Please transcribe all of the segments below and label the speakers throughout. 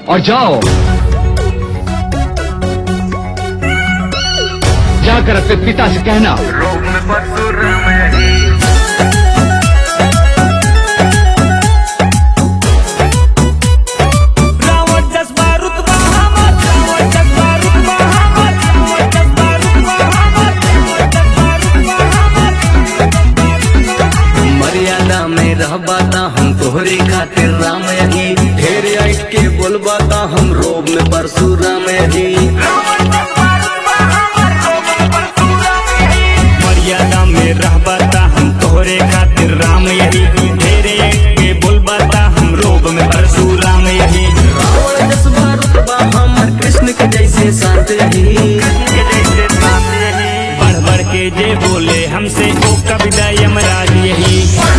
Speaker 1: और जाओ जाकर अपने पिता से कहना
Speaker 2: रोम परशुराम यही
Speaker 3: रावण जज्बा रुतबा हमर रावण जज्बा रुतबा हमर रावण जज्बा रुतबा हमर रावण जज्बा रुतबा हमर
Speaker 4: मर्यादा में रहबा ता हम तोहरे खातिर राम यही ढेर आइट के बोलबा ता हम रोब में परशुराम यही
Speaker 3: मर्यादा में रहबा ता हम तोहरे खातिर राम यही ढेरे के बोलबा ता हम रोब में परशुराम यही
Speaker 4: रावण जसबा रुतबा हमर कृष्ण के जैसे शांत यही
Speaker 3: बढ़ बढ़ के जे बोले हमसे ओ कविता यमराज यही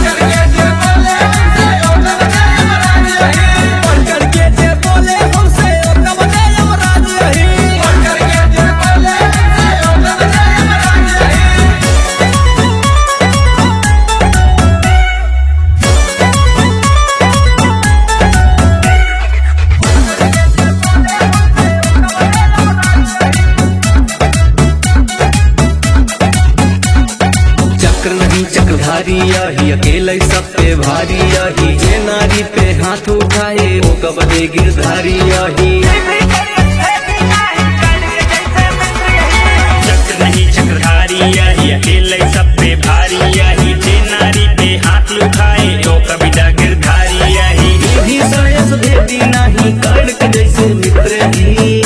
Speaker 4: चक्र नहीं चक्रधारी यही अकेले सब पे भारी यही जे नारी पे हाथ उठाए वो कबदे गिरधारी यही
Speaker 3: चक्र नहीं चक्रधारी यही अकेले सब पे भारी यही जे नारी पे हाथ उठाए तो कविता गिरधारी यही
Speaker 4: भी सायस देती नहीं कर्ण के जैसे मित्र ही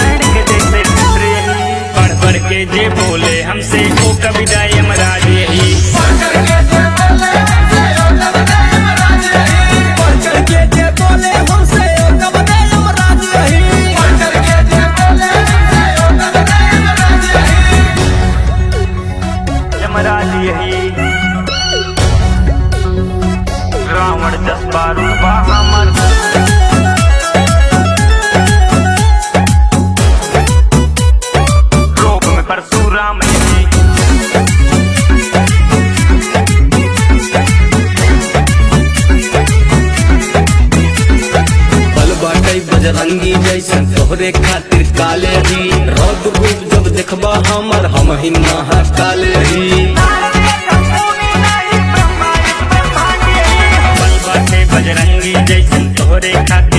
Speaker 3: बढ़ बढ़ के जे बोले हमसे ओ कविता यमराज यही यमराज यही रावण दस बारू हमर रोग में परशुराम यही
Speaker 4: बल बाटई बजरंगी जैसन तोहरे खातिर काले ही रौद रूप जब देखबा हमर हम ही महाकाले ही
Speaker 3: बल बाटे बजरंगी जैसन तोहरे खातिर